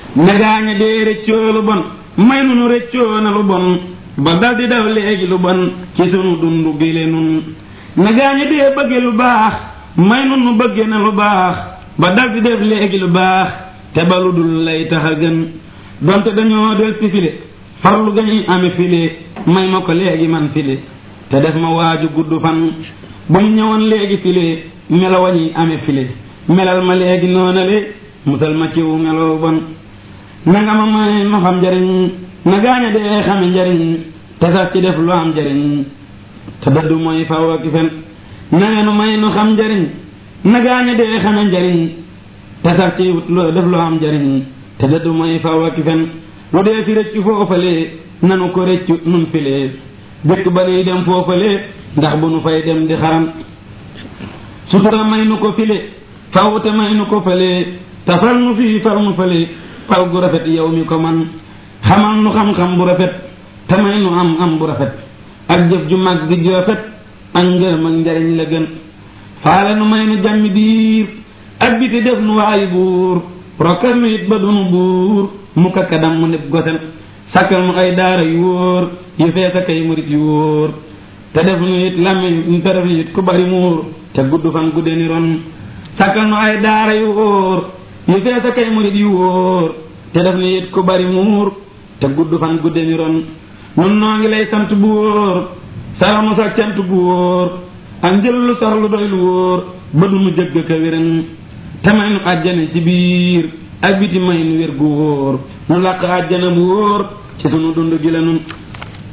negaaña dee rëccoo lu bon may nu nu rëccoo na lu bon ba dal di daw léegi lu bon ci sunu dundu gile nun negaaña dee bëgge lu baax may nu nu bëgge na lu baax ba dal di def léegi lu baax te ba lu dul lay tax a gën donte dañoo del si file farlu gañuy ame file may ma ko léegi man file te def ma waaju gudd fan bu ñu ñëwoon léegi file melo wañuy ame file melal ma léegi noonale musal ma ciw meloo bon nanga ma may ma xam njariñ na gaaña dee xame njariñ te sax ci def lu am njariñ te dëddu mooy faw ak fen nanga nu may nu xam njariñ na gaaña dee xame njariñ te sax ci lu def lu am njariñ te dëddu mooy faw ak fen lu dee fi rëccu foofale nanu ko rëccu nun file dëkk ba nuy dem foofale ndax bu nu fay dem di xaram sutura may nu ko file faw te may nu ko fale te fal nu fii fal nu fale fal gu rafet yow mi ko man xamal nu xam-xam bu rafet te may nu am am bu rafet ak jëf ju mag gi ju rafet ak ngërëm ak njariñ la gën faale nu may nu jàmmi biir ak biti def nu waayi buur rokkal nu it ba dunu buur mu kakkadam mu neb gosen sakkal nu ay daara yu wóor yu fees ak ay murit yu wóor te def nu it làmmiñ te def nu it ku bari muur te gudd fan gudde ni ron sakkal nu ay daara yu wóor yu fees ak ay murit yu wóor te def nu it ku bari muur te gudd fan gudde ni ron nun noo ngi lay sant bu wóor saramu sa cant bu wóor ak njël lu sax lu doy lu wóor ba du nu jëgg ka wéran te may nu àjjana ci biir ak biti may nu wér gu wóor nu làq àjjana bu wóor ci sunu dund gi la nun